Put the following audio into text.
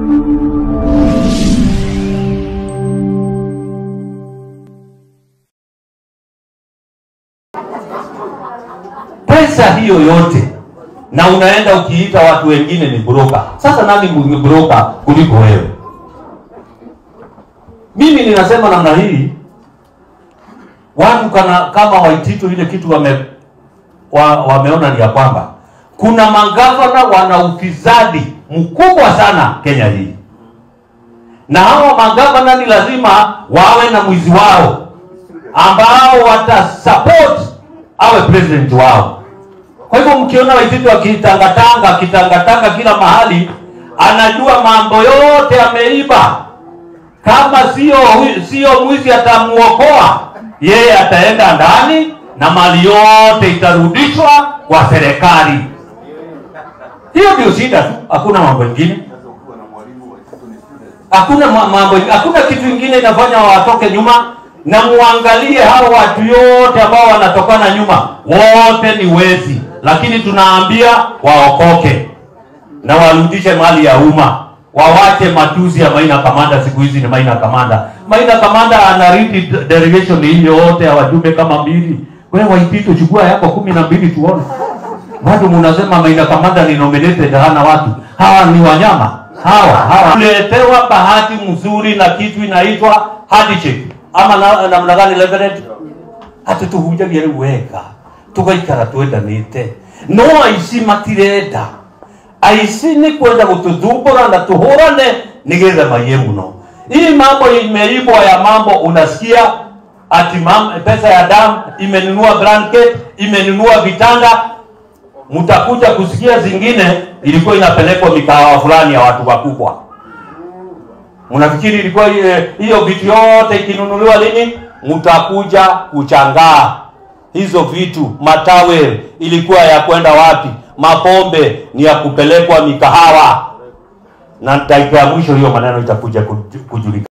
pesa hiyo yote na unaenda ukiita watu wengine ni broker. Sasa nani ni broker kuliko wewe? Mimi ninasema namna hii, watu kana, kama Waititu ile kitu wame, wa, wameona ni ya kwamba kuna magavana wana ufisadi mkubwa sana Kenya hii, na hawa magavana ni lazima wawe na mwizi wao ambao watasupport awe president wao. Kwa hivyo mkiona Waititu akitangatanga akitangatanga kila mahali, anajua mambo yote ameiba. Kama sio sio mwizi atamuokoa yeye, ataenda ndani na mali yote itarudishwa kwa serikali. Hiyo ndio shida tu, hakuna mambo mengine, hakuna ma- mambo, hakuna kitu ingine inafanya watoke nyuma. Na muangalie hao watu yote ambao wanatokana nyuma, wote ni wezi, lakini tunaambia waokoke na warudishe mali ya umma, wawache matuzi ya Maina Kamanda. Siku hizi ni Maina Kamanda. Maina Kamanda anaridi delegation hii yote ya wajumbe kama mbili. Wewe Waititu, chukua yako kumi na mbili tuone. Bado munasema Maina Kamanda ni nominated, hana watu. Hawa ni wanyama hawa hawa. Tuletewa bahati mzuri na kitu inaitwa handshake ama na- namna gani Reverend? ati tuhunjagia riu wega tugaikara twendanite no aici matirenda aici ni kwenda gututhumbura na tuhurane nigetha maiye muno hii mambo imeibwa ya mambo unasikia ati mam, pesa ya damu imenunua blanket imenunua vitanda mtakuja kusikia zingine ilikuwa inapelekwa mikahawa fulani ya watu wakubwa mnafikiri ilikuwa ile- hiyo vitu yote ikinunuliwa lini? Mtakuja kuchangaa hizo vitu. Matawe ilikuwa ya kwenda wapi? Mapombe ni ya kupelekwa mikahawa, na dakika ya mwisho hiyo maneno itakuja kuju- kujulikana.